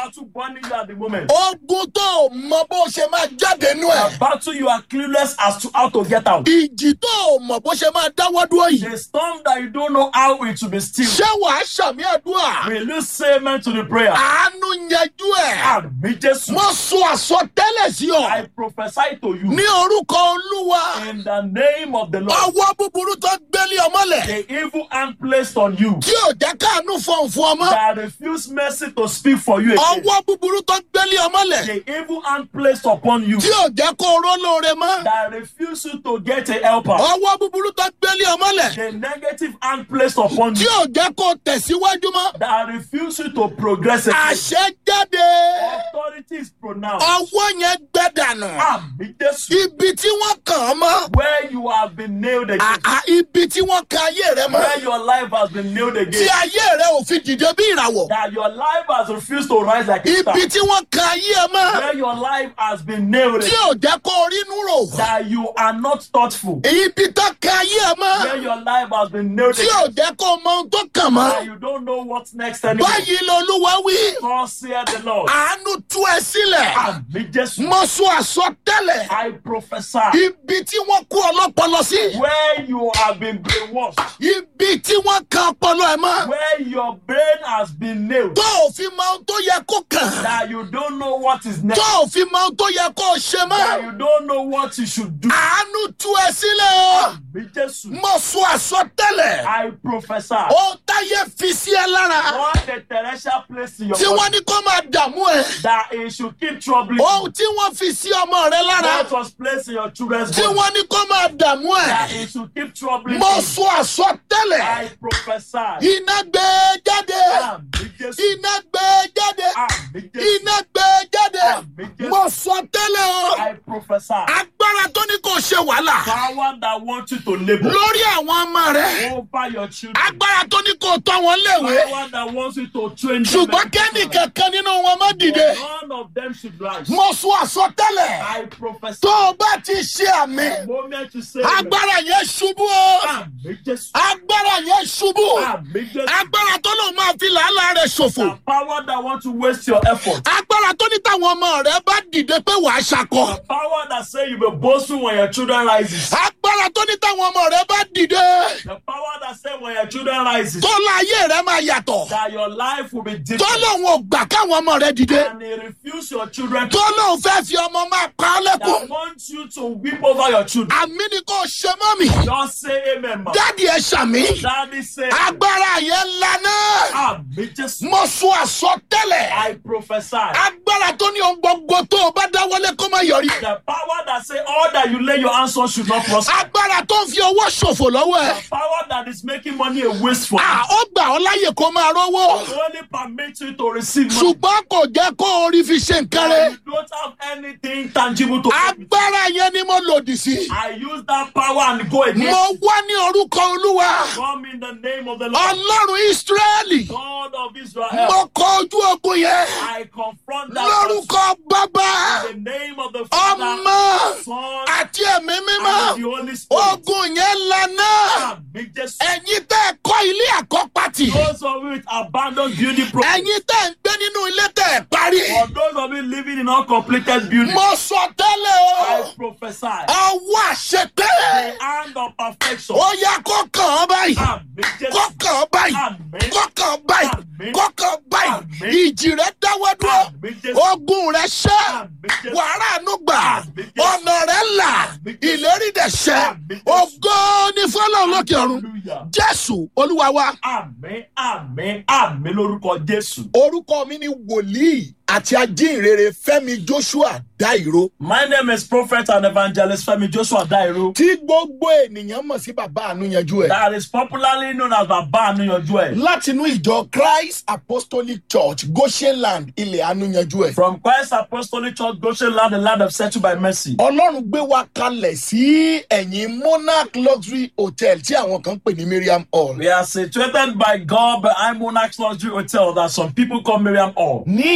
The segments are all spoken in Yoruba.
battle burning you at the moment. ogun tó o mọ bó ṣe máa jáde nú ẹ̀. A battle you are clueless as to how to get out. ìjì tó o mọ̀ bó ṣe máa dáwọ́ dúró yìí. A storm that you don't know how it will be still. ṣé wàá ṣàmì àdúrà. Will you say amen to the prayer? àánú yanjú ẹ̀. Àmì Jésù. mo sọ àsọtẹ́lẹ̀ sí ọ. I prophesy to you ní orúkọ olúwa. in the name of the Lord. ọwọ́ búburú tó gbélé ọmọlẹ̀. The evil hand placed on you tí ò jẹ́ káànú fọ̀n fún ọmọ. that refuse mercy to speak for you again. ọwọ́ búburú tó gbélé ọmọlẹ̀. The evil hand placed upon you tí ò jẹ́ kó ró lóore mọ́. that refuse you to get a helper. ọwọ́ búburú tó gbélé ọmọlẹ̀. The negative hand placed upon tí you ò jẹ́ kó tẹ̀síwájú mọ́. that refuse you to progress again. àṣẹ jáde. Authority is pronounced. ọwọ́ yẹn gbẹ́dànù. Àmì Jésù. ibi tí wọ́n kàn án mọ́. Where you have been nailed again. àà ibi tí wọ́n kan ayé rẹ mọ́. Where your life has been nailed tí again. ayé rẹ ò fi dìde bí ìràwọ̀. That your life has refused to rise like a star. ibi tí wọ́n kan ayé ẹ mọ́. Where your life has been nailed tí again. ò jẹ́ kó rínú rò. That you are not thoughtful. ibi tó kan ayé ẹ Where mọ́. your life has been nailed tí again. ò jẹ́ kó mọ ohun tó kàn mọ́. That you don't know what's next anymore. báyìí lolúwa wí. God said the Lord. àánú tú ẹ sílẹ̀. Àmì Jésù. mo sọ àsọtẹ́lẹ̀. I prophesy. ibi tí wọ́n kó ọlọ́pọlọ sí. Where you have been brainwashed. ibi tí wọ́n kan ọpọlọ ẹ mọ́. Where your brain has been nailed. tó ò fi mọ ohun tó yẹ kó kàn. That you don't know what is next. tó ò fi mọ ohun tó yẹ kó ṣe That mọ́. you don't know what you should do. àánú tú ẹ sílẹ̀ o. Àmì Jésù. mo sọ àsọtẹ́lẹ̀. I prophesy. ó táyé fi sí ẹ lára. What the Teresa placed in your tí wọ́n body. ní kó máa dààmú ẹ. That it should keep troubling you. ohun tí wọ́n fi sí ọmọ rẹ lára. What was placed in your children's tí body. wọ́n ní kó máa dààmú That ẹ. it should keep troubling mo you. sọ àsọtẹ́lẹ̀. I prophesy. iná gbé e jáde. Àmì Jésù. iná gbé e jáde. Àmì Jésù. iná gbé e jáde. Àmì Jésù. mo sọ tẹ́lẹ̀ o. I prophesy. agbára tó ní kò ṣe wàhálà. Power that wants you to labor lórí àwọn ọmọ rẹ. over your children. agbára tó ní kò tọ́ wọn léwe. Power that wants you to train them. ṣùgbọ́n kẹ́ni kankan nínú wọn má dìde. None of them should rise. mo sọ àsọtẹ́lẹ̀. I prophesy. tó o bá ti ṣe àmì. The moment you say agbára yẹn ṣubú o. Àmì Jésù. agbára yẹn ṣubú. Àmì Jésù. agbára tó lòun máa fi làálàá rẹ ṣòfò. The power that wants to waste your effort. agbára tó ní táwọn ọmọ rẹ bá dìde pé wàá ṣakọ. The power that say you be boastful when your children rises. agbára tó ní táwọn ọmọ rẹ bá dìde. The power that say when your children rises. tó láyé rẹ máa yàtọ̀. That your life will be tó different. lòun ò gbà káwọn ọmọ rẹ dìde. And they refuse your children to. tó lòun fẹ́ fi ọmọ máa pa á That lẹ́kùn. want you to weep over your children. àmì ni kò ṣe mọ́ mi. Just say amen, ma. dáàdi ẹ ṣàmì. Daddy say. agbára yẹn lana. Àmì Jésù. mo sọ àsọtẹ́lẹ̀. I prophesy. agbára tó ní ohun gbogbo tó o bá dáwọ́lé kó má yọrí. The power that say all that you lay your hands on should not prosper. agbára tó ń fi owó ṣòfò lọ́wọ́ ẹ. The power that is making money a waste for à you. ó gbà ọ́ láyè kó máa rówó. Only permit you to receive money. ṣùgbọ́n kò jẹ́ kó orí fi ṣe nǹkan And rẹ̀. you don't have anything tangible to give. agbára yẹn ni mo lòdì sí. I use that power and go against mo wá ní orúkọ olúwa. Come in the name of the Lord. ọlọ́run ísírẹ́lì. God of Israel. mo kọ ojú ogun yẹn. I confront that person lórúkọ bàbá in the name of the Father, ọmọ Son, àti ẹ̀mí mímọ́. and the Holy Spirit. ogun yẹn lana. Àmì Jésù. ẹ̀yin tẹ́ ẹ kọ́ ilé àkọ́pàtì. Those of you with abandoned building projects. ẹ̀yin tẹ́ ẹ ń gbé nínú ilé tẹ́ ẹ parí. For those of you living in uncompleted buildings. mo sọ tẹ́lẹ̀ I o. prophesy. ọwọ́ àṣetẹ́. The hand of perfection. ó yá kó kàn án báyìí. Àmì Jésù. kó kàn án báyìí. Àmín. kó kàn án báyìí. Àmín. kó kàn án báyìí. Àmín. ìjì rẹ dáwọ́ dúró. Àmín Jésù. ogun rẹ ṣẹ́. Àmín Jésù. wàhálà àánú gbà. Àmín Jésù. ọ̀nà rẹ là. Àmín Jésù. ìlérí dẹ̀ ṣẹ́. Àmín Jésù. ògo ni fọlọ́run lókè ọ̀run. Hallelujah. jésù olúwa wa. Àmín àmín àmín lórúkọ Jésù. orúkọ mi ni wòlíì àti ajínrere fẹ́mi joshua dairo. My name is Prophet and Evangelist Femi Joshua Dairo. tí gbogbo ènìyàn mọ̀ sí bàbá àánú yanjú ẹ̀. That is popularly known as Baba Anuyanju ẹ̀. látinú ìjọ christ apostolic church goshenland ilẹ̀ àánú yanjú ẹ̀. From Christ Apostolic Church, Goshen Land, the land of settled by mercy. ọlọ́run gbé wa kalẹ̀ sí ẹ̀yìn monarch luxury hotel tí àwọn kan pè ní miriam hall. We are situated by God behind Monarch's Luxury Hotel that some people call Miriam Hall. ní ìyànà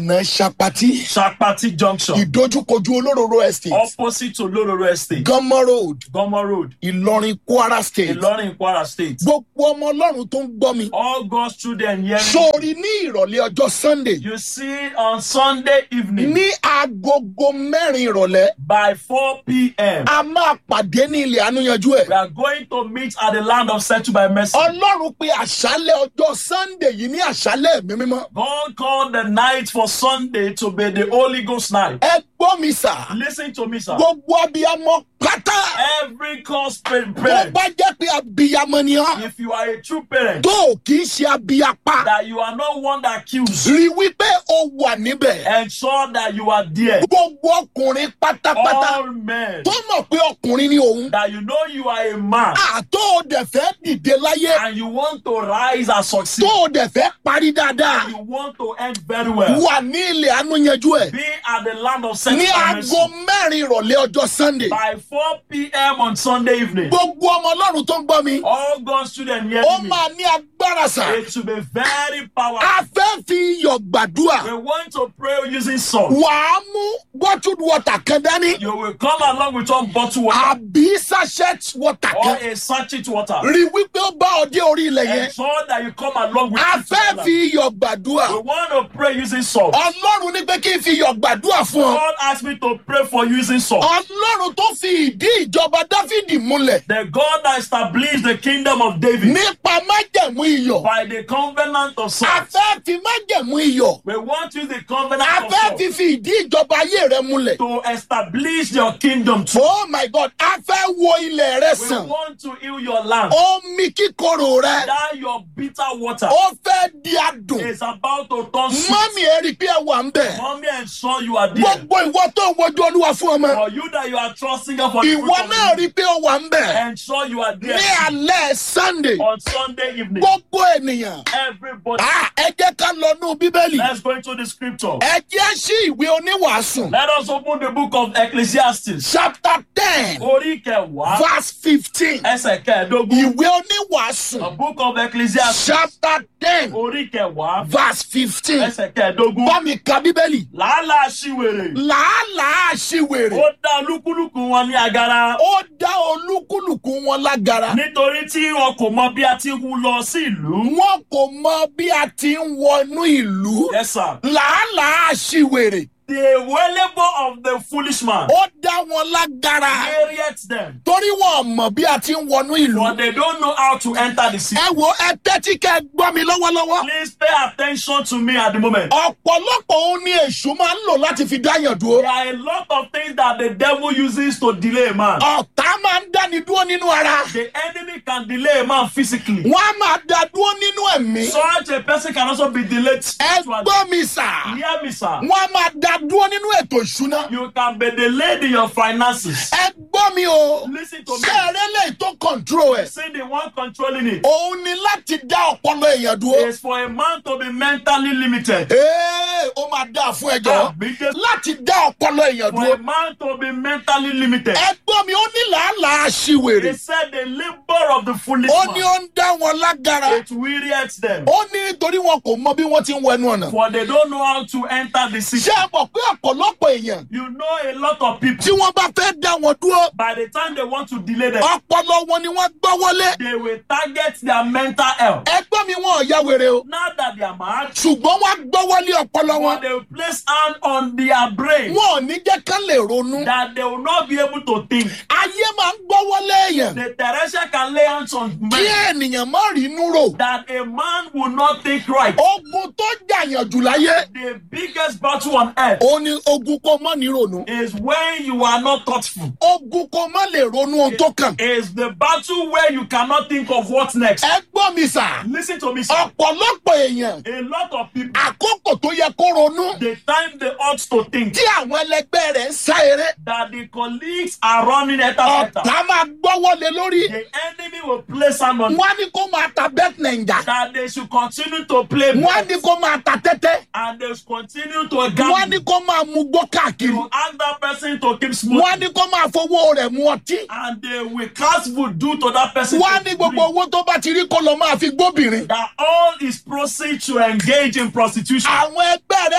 ìyànà sapati Shakpati Junction, ìdójúkojú olóróró estate opposite to Lororo Estate, gánmọ́ road Gomo Road, ìlọrin kwara state Ilorin, Kwara State. gbogbo ọmọ ọlọ́run tó ń gbọ́ mi All God's children hearing. sórí ní ìrọ̀lẹ́ ọjọ́ sunday You see on Sunday evening ní agogo mẹ́rin ìrọ̀lẹ́ by 4 p.m. a máa pàdé ní ilẹ̀ ànúyanjú ẹ̀. We are going to meet at the land of settled by mercy. ọlọ́run pe àṣálẹ̀ ọjọ́ sunday yìí ní àṣálẹ̀ ẹ̀mí mímọ́. God called the night for Sunday to be the Holy Ghost night. ẹ gbọ́ mi sà Listen to me, sir. gbogbo abiyamọ pátá Every cause pa- tó parent, bá jẹ́ pé abiyamọ ni ọ́ if you are a true parent, tó o kì í ṣe abiyapa that you are not one that kills, rí wípé o wà níbẹ̀. ensure that you are there. gbogbo ọkùnrin pátápátá All men, tó mọ̀ pé ọkùnrin ni òun that you know you are a man àtó o dẹ̀ fẹ́ dìde láyé and you want to rise and succeed. tó o dẹ̀ fẹ́ parí dáadáa You want to end very well. wà ní ilẹ̀ ànúyanjú ẹ̀ Be at the land of ní settled by mercy. aago mẹ́rin ìrọ̀lẹ́ ọjọ́ sunday. By 4 p.m. on Sunday evening, gbogbo ọmọ ọlọ́run tó ń gbọ́ mi all God's children ó hearing me, máa ní agbára sà it should be very powerful. a fẹ́ fi iyọ̀ gbàdúrà We want to pray using salt. wàá mú bottled water kan dání You will come along with one bottle water àbí sachet water or kan a sachet water. rí wípé ó bá ọ dé orí ilẹ̀ yẹn Ensure that you come along with a it fẹ́ together. fi iyọ̀ gbàdúrà We want to pray using salt. ọlọ́run ní pé kí n fi iyọ̀ gbàdúrà fún ọ God asked me to pray for using salt. ọlọ́run tó fi ìdí ìjọba dáfídì múlẹ̀ The God that established the kingdom of David nípa májẹ̀mú iyọ̀ by the covenant of a salt. fẹ́ fi májẹ̀mú iyọ̀ We want to use the a covenant of fẹ́ salt fi fi ìdí ìjọba ayé rẹ múlẹ̀. to establish your kingdom too. oh my god a fẹ́ wo ilẹ̀ rẹ We sàn want to heal your land. omi kíkorò rẹ That your bitter water ó fẹ́ di adùn is about to turn sweet. mọ́mí ẹ rí i pé ẹ wà ń bẹ̀ Mommy, ensure you are there. gbogbo ìwọ tó ń wojú olúwa fún ọmọ For you that you are trusting God for the fruit ìwọ of náà the rí i pé ó wà ń bẹ̀ ensure you are ní there alẹ́ sunday on Sunday evening. gbogbo ènìyàn Everybody, Ah, ẹ jẹ́ ká lọ nú bíbélì let's go into the scripture. ẹ jẹ́ sí ìwé oníwàásù Let us open the book of Ecclesiastes. chapter ten Orí kẹwàá, verse fifteen ẹsẹ̀ kẹẹ̀dógún. ìwé oníwàásù The book of Ecclesiastes. chapter ten Orí kẹwàá, verse fifteen ẹsẹ̀ kẹẹ̀dógún. bá mi ka bíbélì. Làálàá ṣìwèrè. làálàá ṣìwèrè Ó dá olúkúlùkù wọn ní agara. ó dá olúkúlùkù wọn lágara Nítorí tí wọn kò mọ bí a ti ń lọ sí ìlú. wọn kò mọ bí a ti ń wọnú ìlú Yes, sir. làálàá ṣìwèrè The labor of the foolish man ó dá wọn lágara wearieth them, torí wọn mọ bí a ti ń wọnú ìlú but they don't know how to enter the city. ẹ wo ẹ tẹ́tí kẹ́ ẹ gbọ́ mi lọ́wọ́lọ́wọ́ Please pay attention to me at the moment. ọ̀pọ̀lọpọ̀ òun ni èṣù máa ń lò láti fi dáyàn dúró There are a lot of things that the devil uses to delay a man. ọ̀tá máa ń dáni dúró nínú ara The enemy can delay a man physically. wọn á máa dá dúró nínú ẹ̀mí Such a person can also be delayed ẹ spiritually. gbọ́ mi sà Hear me, sir. wọn á máa dá dúró nínú ètò ìṣúná. You can be delayed in your finances. ẹ gbọ́ mi o Listen to me. ṣé eré lè tó control ẹ̀ See the one controlling it òun ni láti dá ọpọlọ èèyàn dúró. is for a man to be mentally limited. ee ó máa dáa fún ẹjọ́ Àbí jẹ́- láti dá ọpọlọ èèyàn For a dúró. man to be mentally limited. ẹ gbọ́ mi ó ní làálàá aṣiwèrè He said the labor of the foolish ó ní man. ó ń dá wọn lágara It wearieth them. ó ní nítorí wọn kò mọ bí wọ́n ti ń wẹnu ọ̀nà. For they don't know how to enter the city. ṣé ẹ mọ̀ pé ọ̀pọ̀lọpọ̀ èèyàn You know a lot of people. tí wọ́n bá fẹ́ dá wọn dúró By the time they want to delay them, ọpọlọ wọn ni wọ́n gbọ́ wọlé. they will target their mental health. ẹ gbọ́ mi wọn ò ya wèrè o Now that they are mad, ṣùgbọ́n wọ́n gbọ́ wọlé ọpọlọ wọn. but they will place hand on their brain wọn ò ní jẹ́ kán lè ronú. that they will not be able to think. ayé máa ń gbọ́ wọlé èèyàn The Teresa can lay hands on kí men ènìyàn má rí inú rò. that a man will not think right. ogun tó jàyàn jù láyé The biggest battle on earth ó ní ogun kó má ní ronú. is when you are not thoughtful. ogun kó má lè ronú ohun tó kàn. Is the battle where you cannot think of what next. ẹ gbọ́ mi sà Listen to me, sir. ọ̀pọ̀lọpọ̀ èèyàn A lot of people, àkókò tó yẹ kó ronú the time they ought to think tí àwọn ẹlẹgbẹ́ rẹ̀ ń sá eré that the colleagues are running at better. ọ̀tá máa gbọ́ wọlé lórí. The enemy will place hand on wọ́n á ní kó máa ta bet naija that they should continue to play wọ́n á ní bets kó máa ta tẹ́tẹ́ and they should continue to wọ́n á gamble. ní kó máa mu gbó káàkiri You ask that person to keep wọ́n á smoking ní kó máa fowó rẹ̀ mu ọtí. and they will cast voodoo to that person. wọ́n á to ní gbogbo drink. owó tó bá ti rí kó lọ máa fi gbóbìnrin. That all is proceed to engage in prostitution. àwọn ẹgbẹ́ rẹ̀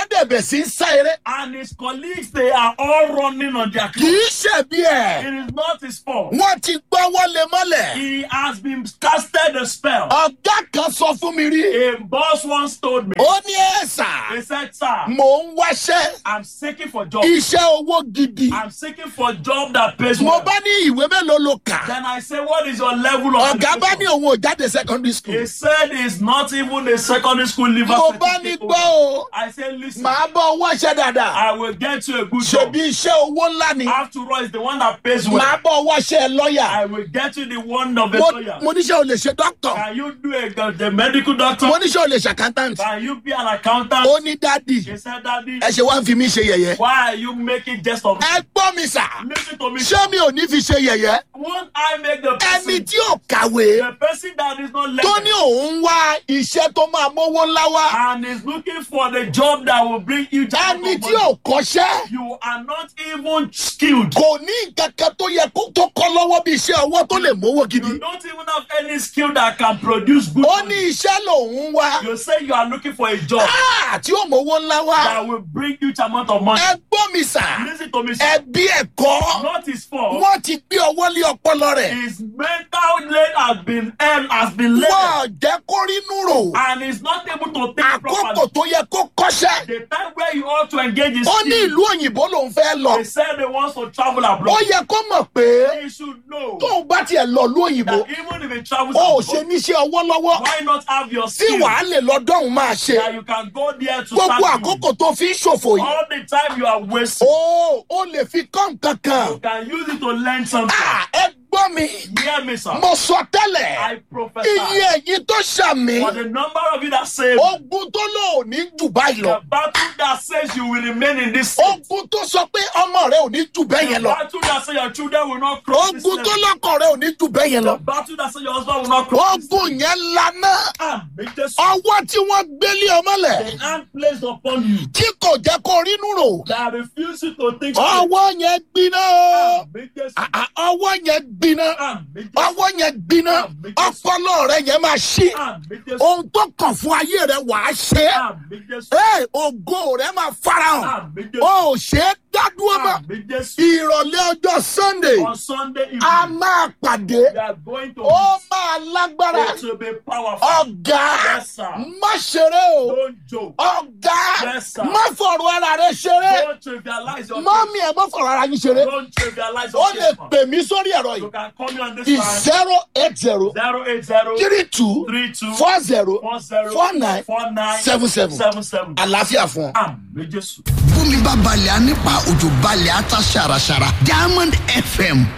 wọ́n dẹ̀bẹ̀ sí ń sá eré And his colleagues, they are all running on their kì clothes. í ṣẹ̀bi ẹ̀ It is not his fault. wọ́n ti gbọ́ wọlé mọ́lẹ̀ He has been casted a spell. ọ̀gá kan sọ fún mi rí A boss once told me, ó ní ẹ̀sà he said, Sir, mò ń wáṣẹ́ I'm seeking for job. iṣẹ́ owó gidi I'm seeking for a job that pays mo well. bá ní ìwé mélòó ló kà Then I say, What is your level of ọ̀gá bá ní education? òun ò jáde secondary school He said he's not even a secondary school leaver. mo bá ní gbọ́ o I said, Listen, màá bọ́ wáṣẹ́ dáadáa I will get you a good job. ṣèbí iṣẹ́ owó ńlá ni After all, it's the one that pays well. màá bọ́ wáṣẹ́ lọ́ọ̀yà I will get you the one of a mo lawyer. mo níṣẹ́ ò lè ṣe dókítà Can you do a the medical doctor? mo níṣẹ́ ò lè ṣe accountant Can you be an accountant? ó ní dádì He said, Daddy, ẹ ṣe wá ń fi mí ṣe yẹ̀yẹ́ why are you making jest of me? ẹ gbọ́ mi sà Listen to me. ṣé mi ò ní fi ṣe yẹ̀yẹ́ Won't I make the ẹni person, tí ò kàwé the person that is not tó ní learning òun wá iṣẹ́ tó máa mówó ńlá wá and is looking for the job that will bring you job ẹni tí ò kọ́ṣẹ́ you are not even skilled. kò ní nǹkan kan tó yẹ kó tó kọ́ lọ́wọ́ bí iṣẹ́ ọwọ́ tó lè mówó gidi You don't even have any skill that can produce good. ó ní money. iṣẹ́ lòun wá You say you are looking for a job Ah, tí ó mówó ńlá wá that will bring huge amount of money. ẹ gbọ́ mi sà Listen to me. sir. ẹbí ẹ̀kọ́ Not his fault. wọ́n ti gbé ọwọ́ lé ọpọlọ rẹ̀ His mental load has been um, has been laid wọ́n jẹ́ kó rínú rò and he's not able to think àkókò properly. tó yẹ kó kọ́ṣẹ́ The time where you ought to engage in ó ní skill, ìlú òyìnbó lòun fẹ́ lọ they said they want to travel ó abroad. yẹ kó mọ̀ pé He should know tóun bá tiẹ̀ lọ ìlú òyìnbó that even if he travels ó ò abroad, ṣe níṣẹ́ ọwọ́ lọ́wọ́ why not have your tí skill wàá lè lọ́dọ̀hún máa ṣe that you can go there to gbogbo start àkókò tó fi ń ṣòfò doing? yìí all the time you are wasting. ó ó lè fi kọ́ nǹkan kan You can use it to learn something. Ah, ẹ gbọ́ mi Hear me, sir. mo sọ tẹ́lẹ̀ I prophesy iye èyí tó ṣàmì for the number of you that say ogun tó lò ní jù báyìí lọ the battle that says you will remain in this state. ogun tó sọ pé ọmọ rẹ ò ní jù bẹ́ẹ̀ yẹn The lọ battle that say your children will not cross this ogun tó level. lọ́kọ̀ rẹ ò ní jù bẹ́ẹ̀ yẹn lọ The battle that say your husband will not cross this ogun yẹn lana Àmì Jésù. ọwọ́ tí wọ́n gbélé ọmọlẹ̀ The hand placed upon you tí kò jẹ́ kó rínú rò that refuse you to think straight. ọwọ́ yẹn gbiná o. Àmì Jésù. Ah, ah, ọwọ́ yẹn gbiná Àmì Jésù. ọwọ́ yẹn gbiná ọpọlọ rẹ yẹn máa ṣí Àmì Jésù. ohun tó kàn fún ayé rẹ wàá ṣe Àmì Jésù. é ògo rẹ máa farahàn Àmì Jésù. o ò ṣe é dádúró mọ́ Àmì Jésù. ìrọ̀lẹ́ ọjọ́ sunday On Sunday evening, a máa pàdé we are going to ó máa lágbára it will be powerful. ọ̀gá Yes, sir. má ṣeré o Don't joke. ọ̀gá Yes, sir. má fọ̀rọ̀ ara rẹ ṣeré Don't trivialize your mọ́mí ẹ̀ má fọ̀rọ̀ ara yín ṣeré Don't trivialize ó your lè case, man. pè mí sórí ẹ̀rọ You yìí can call me on this line. zero eight zero Zero eight zero three two three two four zero four zero four nine four nine seven seven seven seven. àlàáfíà fún ọ. Àmì Jésù. bómi bá balẹ̀ á nípa òjò balẹ̀ á ta ṣàràṣàrà diamond fm